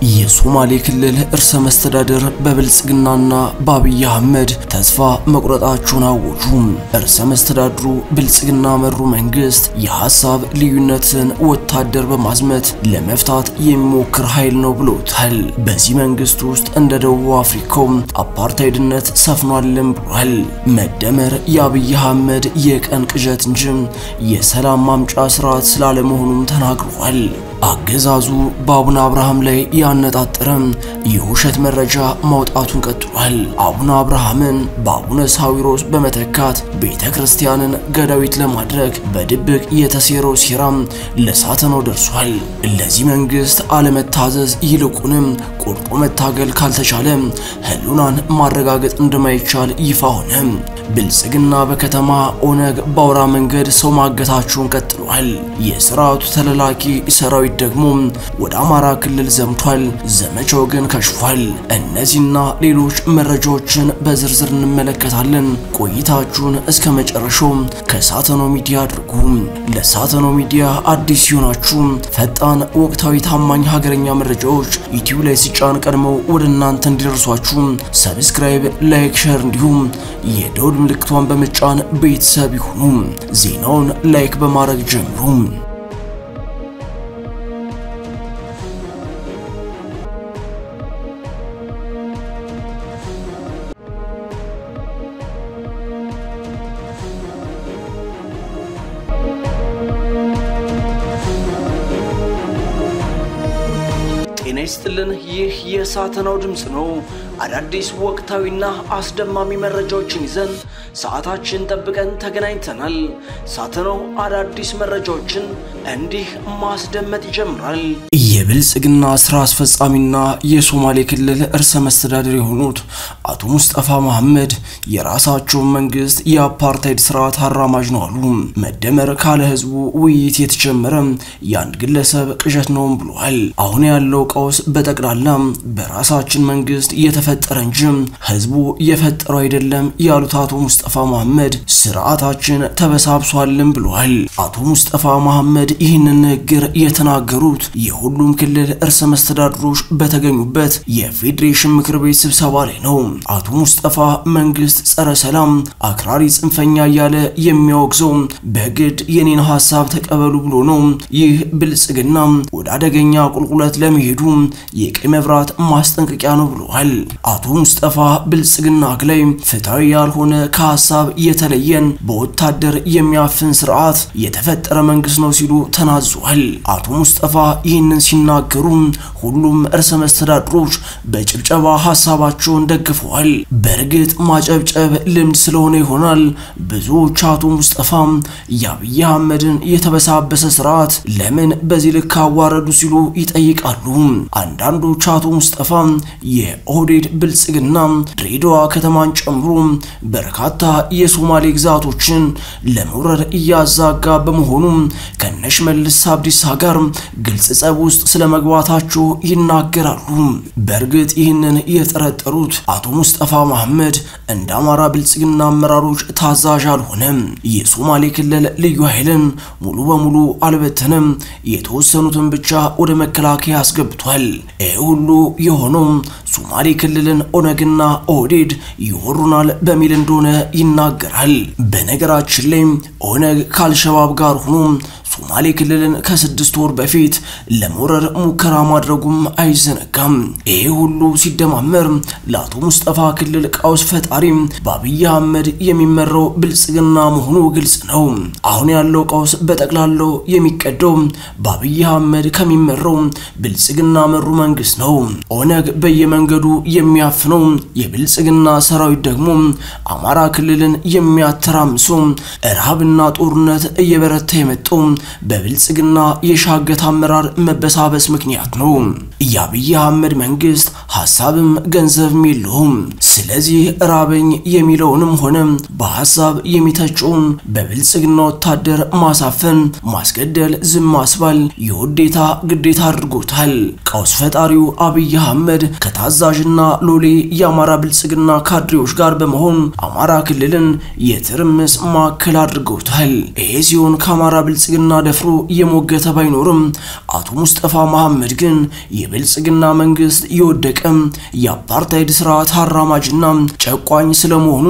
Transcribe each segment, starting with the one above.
የሶማሌ ክልል እርሰ መስተዳድር በብልጽግናና በአብይ አህመድ ተስፋ መቁረጣቸውን አወጁ። እርሰ መስተዳድሩ ብልጽግና መሩ መንግስት የሐሳብ ልዩነትን ወታደር በማዝመት ለመፍታት የሚሞክር ኃይል ነው ብሎታል። በዚህ መንግስት ውስጥ እንደ ደቡብ አፍሪካው አፓርታይድነት ሰፍኗልም ብሏል። መደመር የአብይ አህመድ የቀን ቅዠት እንጂ የሰላም ማምጫ ስርዓት ስላለመሆኑም ተናግሯል። አገዛዙ በአቡነ አብርሃም ላይ ያነጣጠረ የውሸት መረጃ ማውጣቱን ቀጥሏል። አቡነ አብርሃምን በአቡነ ሳዊሮስ በመተካት ቤተ ክርስቲያንን ገዳዊት ለማድረግ በድብቅ የተሴረው ሴራም ለሳተናው ደርሷል። ለዚህ መንግስት አለመታዘዝ ይልቁንም ቆርጦ መታገል ካልተቻለ ህሉናን ማረጋገጥ እንደማይቻል ይፋ ሆነ። ብልጽግና በከተማ ኦነግ በአውራ መንገድ ሰው ማገታቸውን ቀጥሏል። የስርዓቱ ተለላኪ ሰራዊት ደግሞ ወደ አማራ ክልል ዘምቷል። ዘመቻው ግን ከሽፏል። እነዚህና ሌሎች መረጃዎችን በዝርዝር እንመለከታለን። ቆይታችሁን እስከ መጨረሻው ከሳተኖ ሚዲያ አድርጉ። ለሳተኖ ሚዲያ አዲስ ሲሆናችሁ ፈጣን፣ ወቅታዊ፣ ታማኝ ሀገረኛ መረጃዎች ዩቲዩብ ላይ ሲጫን ቀድመው ወደ እናንተ እንዲደርሷችሁ ሰብስክራይብ፣ ላይክ፣ ሸር እንዲሁም የደውል ምልክቷን በመጫን ቤተሰብ ይሁኑ። ዜናውን ላይክ በማድረግ ጀምሩ። ጤና ይስጥልን። ይህ የሳተናው ድምፅ ነው። አዳዲስ ወቅታዊና አስደማሚ መረጃዎችን ይዘን ሰዓታችን ጠብቀን ተገናኝተናል። ሳተናው አዳዲስ መረጃዎችን እንዲህ ማስደመጥ ይጀምራል። የብልጽግና ስራ አስፈጻሚና የሶማሌ ክልል እርሰ መስተዳድር የሆኑት አቶ ሙስጠፋ መሐመድ የራሳቸውን መንግስት የአፓርታይድ ስርዓት አራማጅ ነው አሉ። መደመር ካለ ህዝቡ ውይይት የተጀመረ የአንድ ግለሰብ ቅዠት ነውም ብሏል። አሁን ያለው ቀውስ በጠቅላላ በራሳችን መንግስት የተፈጠረ እንጂ ህዝቡ የፈጠረው አይደለም ያሉት አቶ ሙስጠፋ መሐመድ ስርዓታችን ተበሳብሷልም ብሏል። አቶ ሙስጠፋ መሐመድ ይህንን ንግግር የተናገሩት የሁሉም ክልል እርሰ መስተዳድሮች በተገኙበት የፌዴሬሽን ምክር ቤት ስብሰባ ላይ ነው። አቶ ሙስጠፋ መንግስት ጸረ ሰላም፣ አክራሪ፣ ጽንፈኛ እያለ የሚያወግዘው በግድ የኔን ሀሳብ ተቀበሉ ብሎ ነው። ይህ ብልጽግና ወደ አደገኛ ቁልቁለት ለመሄዱ የቀይ መብራት ማስጠንቀቂያ ነው ብለዋል። አቶ ሙስጠፋ ብልጽግና ላይ ፍትሐዊ ያልሆነ ከሀሳብ የተለየን በወታደር የሚያፍን ስርዓት የተፈጠረ መንግስት ነው ሲሉ ተናዟል። አቶ ሙስጠፋ ይህንን ሲናገሩ ሁሉም እርሰ መስተዳድሮች በጭብጨባ ሀሳባቸውን ደግፈዋል። በእርግጥ ማጨብጨብ ልምድ ስለሆነ ይሆናል ብዙዎች አቶ ሙስጠፋ የአብይ አህመድን የተበሳበሰ ስርዓት ለምን በዚህ ልክ አዋረዱ ሲሉ ይጠይቃሉ። አንዳንዶች አቶ ሙስጠፋ የኦህዴድ ብልጽግና ድሬዳዋ ከተማን ጨምሮ በርካታ የሶማሌ ግዛቶችን ለመውረር እያዛጋ በመሆኑ ከነሽመልስ አብዲሳ ጋር ግልጽ ጸብ ውስጥ ስለመግባታቸው ይናገራሉ። በእርግጥ ይህንን የጠረጠሩት አቶ ሙስጠፋ መሐመድ እንደ አማራ ብልጽግና አመራሮች ታዛዥ አልሆነም። የሶማሌ ክልል ልዩ ኃይልን ሙሉ በሙሉ አልበተንም፣ የተወሰኑትን ብቻ ወደ መከላከያ አስገብቷል። ይህ ሁሉ የሆነው ሶማሌ ክልልን ኦነግና ኦህዴድ ይወሩናል በሚል እንደሆነ ይናገራል። በነገራችን ላይ ኦነግ ከአልሸባብ ጋር ሆኖ ሶማሌ ክልልን ከስድስት ወር በፊት ለመውረር ሙከራ ማድረጉም አይዘነጋም። ይሄ ሁሉ ሲደማመር ለአቶ ሙስጠፋ ክልል ቀውስ ፈጣሪ በአብይ አህመድ የሚመራው ብልጽግና መሆኑ ግልጽ ነው። አሁን ያለው ቀውስ በጠቅላላው የሚቀደው በአብይ አህመድ ከሚመራው ብልጽግና መሩ መንግስት ነው። ኦነግ በየመንገዱ የሚያፍነው የብልጽግና ሰራዊት ደግሞ አማራ ክልልን የሚያተራምሰው ረሃብና ጦርነት እየበረታ የመጣው በብልጽግና የሻገት አመራር መበሳበስ ምክንያት ነው። የአብይ አህመድ መንግስት ሀሳብም ገንዘብም የለውም። ስለዚህ ራበኝ የሚለውንም ሆነ በሀሳብ የሚተጨውን በብልጽግና ወታደር ማሳፈን፣ ማስገደል፣ ዝም ማስባል የውዴታ ግዴታ አድርጎታል። ቀውስ ፈጣሪው አብይ አህመድ ከታዛዥና ሎሌ የአማራ ብልጽግና ካድሬዎች ጋር በመሆን አማራ ክልልን የትርምስ ማዕከል አድርገውታል። ይሄ ሲሆን ከአማራ ብልጽግና ደፍሮ የሞገተ ባይኖርም አቶ ሙስጠፋ መሐመድ ግን የብልጽግና መንግስት የወደቀ የአፓርታይድ ስርዓት አራማጅና ጨቋኝ ስለመሆኑ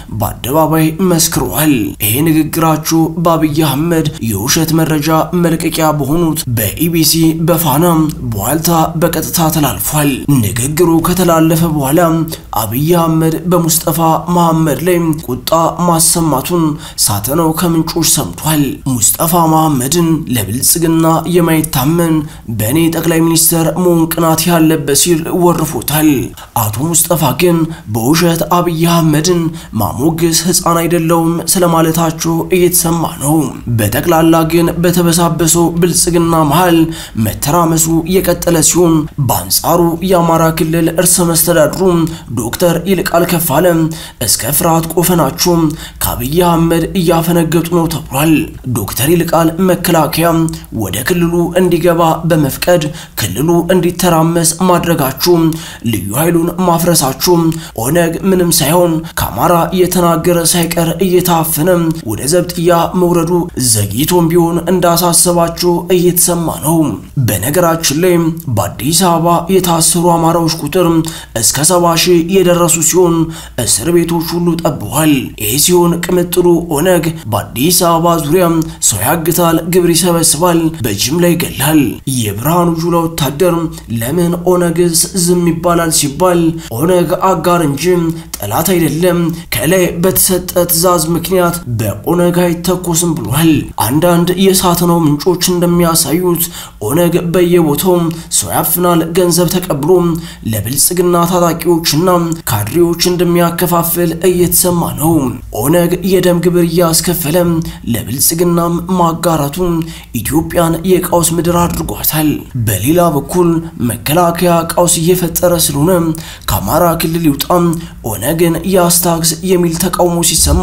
በአደባባይ መስክረዋል። ይሄ ንግግራችሁ በአብይ አህመድ የውሸት መረጃ መልቀቂያ በሆኑት በኢቢሲ በፋና በዋልታ በቀጥታ ተላልፏል። ንግግሩ ከተላለፈ በኋላ አብይ አህመድ በሙስጠፋ መሐመድ ላይ ቁጣ ማሰማቱን ሳተናው ከምንጮች ሰምቷል። ሙስጠፋ መሐመድን ለብልጽግና የማይታመን በእኔ ጠቅላይ ሚኒስትር መሆን ቅናት ያለበት ሲል ወርፎታል። አቶ ሙስጠፋ ግን በውሸት አብይ አህመድን ማሞገስ ሕፃን አይደለውም ስለማለታቸው እየተሰማ ነው። በጠቅላላ ግን በተበሳበሰው ብልጽግና መሃል መተራመሱ የቀጠለ ሲሆን በአንጻሩ የአማራ ክልል እርሰ መስተዳድሩ ዶክተር ይልቃል ከፋለ እስከ ፍርሃት ቆፈናቸው ከአብይ አህመድ እያፈነገጡ ነው ተብሏል። ዶክተር ይልቃል መከላከያ ወደ ክልሉ እንዲገባ በመፍቀድ ክልሉ እንዲተራመስ ማድረጋችሁ፣ ልዩ ኃይሉን ማፍረሳችሁ፣ ኦነግ ምንም ሳይሆን ከአማራ የተናገረ ሳይቀር እየታፈነ ወደ ዘብጥያ መውረዱ ዘግይቶም ቢሆን እንዳሳሰባቸው እየተሰማ ነው። በነገራችን ላይ በአዲስ አበባ የታሰሩ አማራዎች ቁጥር እስከ ሰባ ሺህ የደረሱ ሲሆን እስር ቤቶች ሁሉ ጠብቧል። ይህ ሲሆን ቅምጥሉ ኦነግ በአዲስ አበባ ዙሪያ ሰው ያግታል፣ ግብር ይሰበስባል፣ በጅምላ ይገላል። የብርሃኑ ጁላ ወታደር ለምን ኦነግስ ዝም ይባላል ሲባል ኦነግ አጋር እንጂ ጠላት አይደለም፣ ከላይ በተሰጠ ትዕዛዝ ምክንያት በኦነግ አይተኮስም ብሏል። አንዳንድ የሳትናው ምንጮች እንደሚያሳዩት ኦነግ በየቦታው ሰው ያፍናል፣ ገንዘብ ተቀብሎ ለብልጽግና ታጣቂዎችና ካድሬዎች እንደሚያከፋፍል እየተሰማ ነው። ኦነግ የደም ግብር እያስከፈለ ለብልጽግናም ማጋራቱ ኢትዮጵያን የቀውስ ምድር አድርጓታል። በሌላ በኩል መከላከያ ቀውስ እየፈጠረ ስለሆነ ከአማራ ክልል ይውጣ፣ ኦነግን ያስታግስ የሚል ተቃውሞ ሲሰማ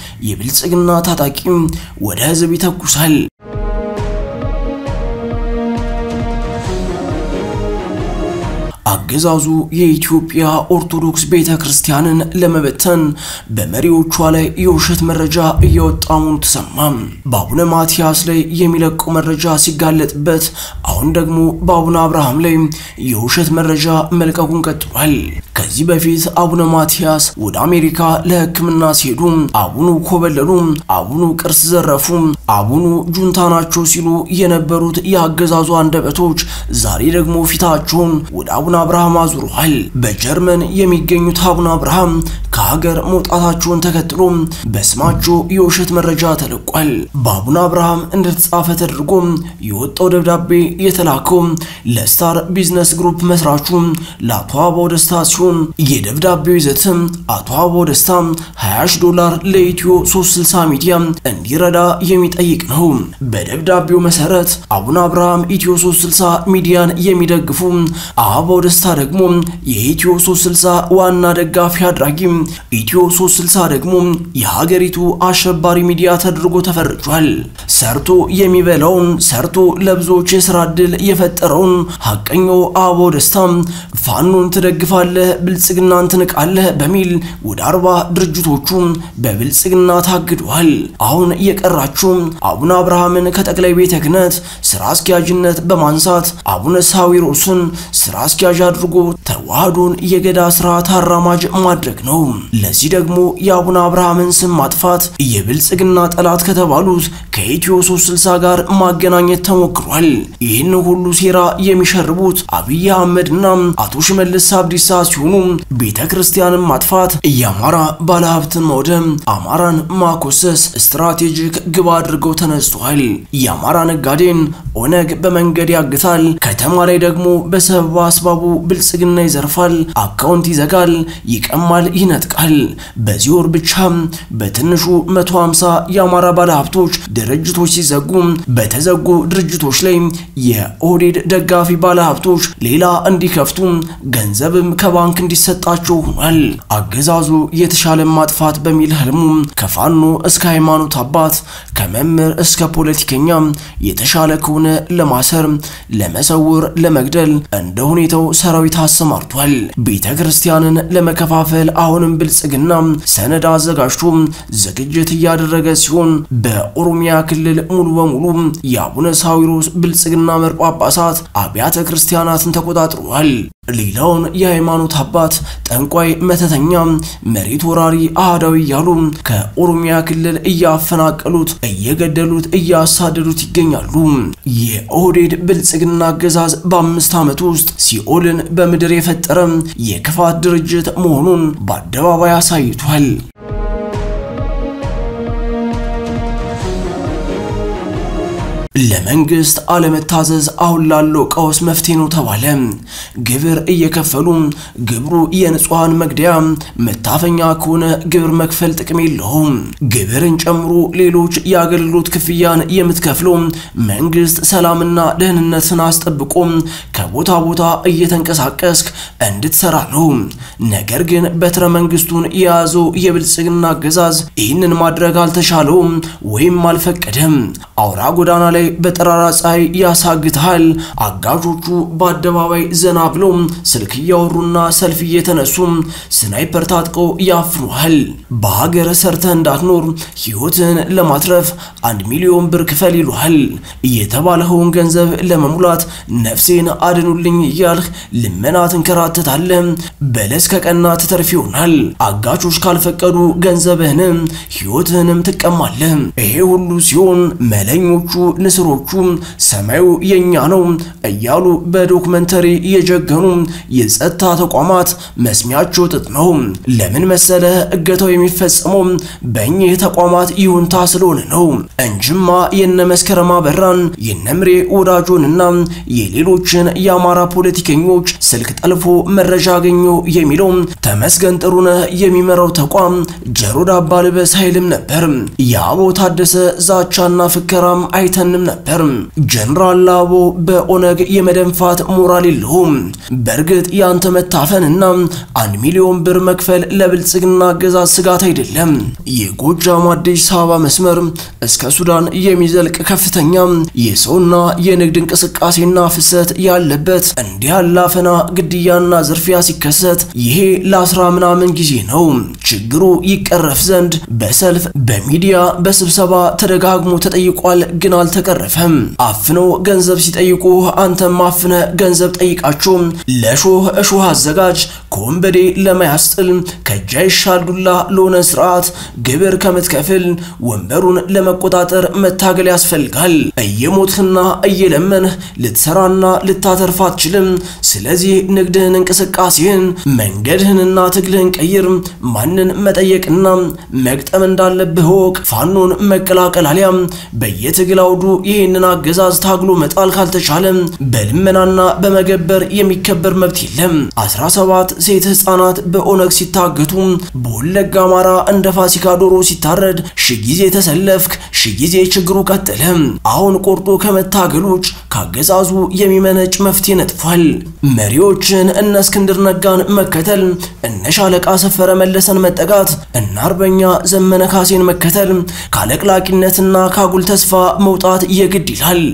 የብልጽግና ታጣቂ ወደ ህዝብ ይተኩሳል። አገዛዙ የኢትዮጵያ ኦርቶዶክስ ቤተ ክርስቲያንን ለመበተን በመሪዎቿ ላይ የውሸት መረጃ እያወጣ መሆኑ ተሰማ። በአቡነ ማትያስ ላይ የሚለቀው መረጃ ሲጋለጥበት፣ አሁን ደግሞ በአቡነ አብርሃም ላይ የውሸት መረጃ መልቀቁን ቀጥሏል። ከዚህ በፊት አቡነ ማትያስ ወደ አሜሪካ ለሕክምና ሲሄዱ አቡኑ ኮበለሉ፣ አቡኑ ቅርስ ዘረፉ፣ አቡኑ ጁንታ ናቸው ሲሉ የነበሩት የአገዛዙ አንደበቶች ዛሬ ደግሞ ፊታቸውን ወደ አቡነ አብርሃም አዙረዋል። በጀርመን የሚገኙት አቡነ አብርሃም ከሀገር መውጣታቸውን ተከትሎ በስማቸው የውሸት መረጃ ተለቋል። በአቡነ አብርሃም እንደተጻፈ ተደርጎ የወጣው ደብዳቤ የተላከው ለስታር ቢዝነስ ግሩፕ መስራቹ ለአቶ አበባው ደስታ ሲሆን የደብዳቤው ይዘትም አቶ አበባው ደስታ 20 ዶላር ለኢትዮ 360 ሚዲያ እንዲረዳ የሚጠይቅ ነው። በደብዳቤው መሰረት አቡነ አብርሃም ኢትዮ 360 ሚዲያን የሚደግፉ አበባው ደስታ ደግሞ የኢትዮ 360 ዋና ደጋፊ አድራጊ፣ ኢትዮ 360 ደግሞ የሀገሪቱ አሸባሪ ሚዲያ ተደርጎ ተፈርጇል። ሰርቶ የሚበላውን ሰርቶ ለብዙዎች የስራ ዕድል የፈጠረውን ሀቀኛው አበባው ደስታ ፋኖን ትደግፋለህ፣ ብልጽግናን ትንቃለህ በሚል ወደ አርባ ድርጅቶቹ በብልጽግና ታግደዋል። አሁን የቀራቸው አቡነ አብርሃምን ከጠቅላይ ቤተ ክህነት ስራ አስኪያጅነት በማንሳት አቡነ ሳዊሮስን ስራ አስኪያጅ አድርጎ ተዋህዶን የገዳ ስርዓት አራማጅ ማድረግ ነው። ለዚህ ደግሞ የአቡነ አብርሃምን ስም ማጥፋት የብልጽግና ጠላት ከተባሉት ከኢትዮ 360 ጋር ማገናኘት ተሞክሯል። ይህን ሁሉ ሴራ የሚሸርቡት አብይ አህመድና አቶ ሽመልስ አብዲሳ ሲሆኑ ቤተ ክርስቲያንን ማጥፋት፣ የአማራ ባለሀብትን ማውደም፣ አማራን ማኮሰስ ስትራቴጂክ ግብ አድርገው ተነስተዋል። የአማራ ነጋዴን ኦነግ በመንገድ ያግታል፣ ከተማ ላይ ደግሞ በሰበብ አስባቡ ብልጽግና ይዘርፋል፣ አካውንት ይዘጋል፣ ይቀማል፣ ይነጥቃል። በዚህ ወር ብቻ በትንሹ 150 የአማራ ባለሀብቶች ድርጅቶች ሲዘጉ በተዘጉ ድርጅቶች ላይ የኦህዴድ ደጋፊ ባለሀብቶች ሌላ እንዲከፍቱ ገንዘብም ከባንክ እንዲሰጣቸው ሆኗል። አገዛዙ የተሻለ ማጥፋት በሚል ህልሙ ከፋኖ እስከ ሃይማኖት አባት ከመምህር እስከ ፖለቲከኛ የተሻለ ከሆነ ለማሰር፣ ለመሰውር፣ ለመግደል እንደ ሁኔታው ሰራዊት አሰማርቷል። ቤተ ክርስቲያንን ለመከፋፈል አሁንም ብልጽግና ሰነድ አዘጋጅቶ ዝግጅት እያደረገ ሲሆን በኦሮሚያ ክልል ክልል ሙሉ በሙሉ የአቡነ ሳዊሮስ ብልጽግና መር ጳጳሳት አብያተ ክርስቲያናትን ተቆጣጥረዋል። ሌላውን የሃይማኖት አባት ጠንቋይ፣ መተተኛ፣ መሬት ወራሪ፣ አህዳዊ እያሉ ከኦሮሚያ ክልል እያፈናቀሉት፣ እየገደሉት፣ እያሳደዱት ይገኛሉ። የኦህዴድ ብልጽግና አገዛዝ በአምስት ዓመት ውስጥ ሲኦልን በምድር የፈጠረ የክፋት ድርጅት መሆኑን በአደባባይ አሳይቷል። ለመንግስት አለመታዘዝ አሁን ላለው ቀውስ መፍትሄ ነው ተባለ። ግብር እየከፈሉ ግብሩ የንጹሐን መግደያ መታፈኛ ከሆነ ግብር መክፈል ጥቅም የለውም። ግብርን ጨምሮ ሌሎች የአገልግሎት ክፍያን የምትከፍለው መንግስት ሰላምና ደህንነትን አስጠብቆ ከቦታ ቦታ እየተንቀሳቀስክ እንድትሰራ ነው። ነገር ግን በትረ መንግስቱን የያዘው የብልጽግና አገዛዝ ይህንን ማድረግ አልተቻለውም ወይም አልፈቀደም። አውራ ጎዳና ላይ በጠራራ ፀሐይ ያሳግታል። አጋዦቹ በአደባባይ ዘና ብለው ስልክ እያወሩና ሰልፍ እየተነሱ ስናይፐር ታጥቀው ያፍኑሃል። በሀገር ሰርተህ እንዳትኖር ህይወትን ለማትረፍ አንድ ሚሊዮን ብር ክፈል ይሉሃል። የተባለኸውን ገንዘብ ለመሙላት ነፍሴን አድኑልኝ እያልህ ልመና ትንከራተታለህ። በለስ ከቀና ትተርፍ ይሆናል። አጋቾች ካልፈቀዱ ገንዘብህንም ህይወትህንም ትቀማለህ። ይሄ ሁሉ ሲሆን መለኞቹ ንስሮቹ ሰማዩ የኛ ነው እያሉ በዶክመንተሪ የጀገኑ የጸጥታ ተቋማት መስሚያቸው ጥጥ ነው። ለምን መሰለ እገታው የሚፈጸመው በእኚህ ተቋማት ይሁንታ ስለሆነ ነው እንጅማ የነ መስከረም አበራን የነ ምሬ ወዳጆንና የሌሎችን የአማራ ፖለቲከኞች ስልክ ጠልፎ መረጃ አገኘው የሚለው ተመስገን ጥሩነህ የሚመራው ተቋም ጀሮ ዳባ ልበስ ኃይልም ነበር። የአቦ ታደሰ ዛቻና ፍከራም አይተንም ነበር። ጀነራል ላቦ በኦነግ የመደንፋት ሞራል የለውም። በእርግጥ ያንተ መታፈንና አንድ ሚሊዮን ብር መክፈል ለብልጽግና አገዛዝ ስጋት አይደለም። የጎጃም አዲስ አበባ መስመር እስከ ሱዳን የሚዘልቅ ከፍተኛ የሰውና የንግድ እንቅስቃሴና ፍሰት ያለበት እንዲህ ያለ አፈና፣ ግድያና ዝርፊያ ሲከሰት ይሄ ለአስራ ምናምን ጊዜ ነው። ችግሩ ይቀረፍ ዘንድ በሰልፍ በሚዲያ በስብሰባ ተደጋግሞ ተጠይቋል፣ ግን አልተቀረፈም። አፍነው ገንዘብ ሲጠይቁ አንተም አፍነ ገንዘብ ጠይቃቸው። ለሾህ እሾህ አዘጋጅ ከወንበዴ ለማያስጥል ከእጅ አይሻል ዱላ ለሆነ ስርዓት ግብር ከምትከፍል ወንበሩን ለመቆጣጠር መታገል ያስፈልጋል። እየሞትህና እየለመንህ ልትሰራና ልታተርፍ አትችልም። ስለዚህ ንግድህን፣ እንቅስቃሴህን፣ መንገድህንና ትግልህን ቀይር። ማንን መጠየቅና መግጠም እንዳለብህ ወቅ። ፋኖን መቀላቀል አሊያም በየትግል አውዱ ይህንን አገዛዝ ታግሎ መጣል ካልተቻለ በልመናና በመገበር የሚከበር መብት የለም። 17 ሴት ህፃናት በኦነግ ሲታገቱ፣ በወለጋ አማራ እንደ ፋሲካ ዶሮ ሲታረድ ሺ ጊዜ ተሰለፍክ፣ ሺ ጊዜ ችግሩ ቀጠለ። አሁን ቆርጦ ከመታገል ውጭ ካገዛዙ የሚመነጭ መፍትሄ ነጥፏል። መሪዎችን እነ እስክንድር ነጋን መከተል፣ እነ ሻለቃ ሰፈረ መለሰን መጠጋት፣ እነ አርበኛ ዘመነ ካሴን መከተል ካለቅላቂነትና ካጉል ተስፋ መውጣት የግድ ይላል።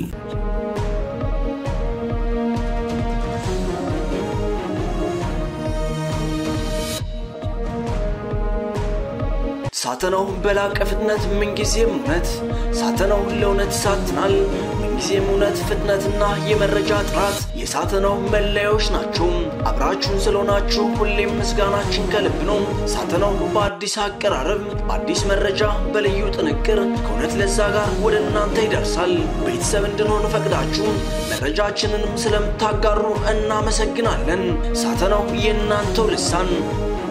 ሳተናው በላቀ ፍጥነት ምንጊዜም እውነት ሳተናው ለእውነት ይሳትናል። ምንጊዜም እውነት፣ ፍጥነትና የመረጃ ጥራት የሳተናው መለያዎች ናቸው። አብራችሁን ስለሆናችሁ ሁሌም ምስጋናችን ከልብ ነው። ሳተናው በአዲስ አቀራረብ፣ በአዲስ መረጃ፣ በልዩ ጥንቅር ከእውነት ለዛ ጋር ወደ እናንተ ይደርሳል። ቤተሰብ እንድንሆን ፈቅዳችሁ መረጃችንንም ስለምታጋሩ እናመሰግናለን። ሳተናው የእናንተው ልሳን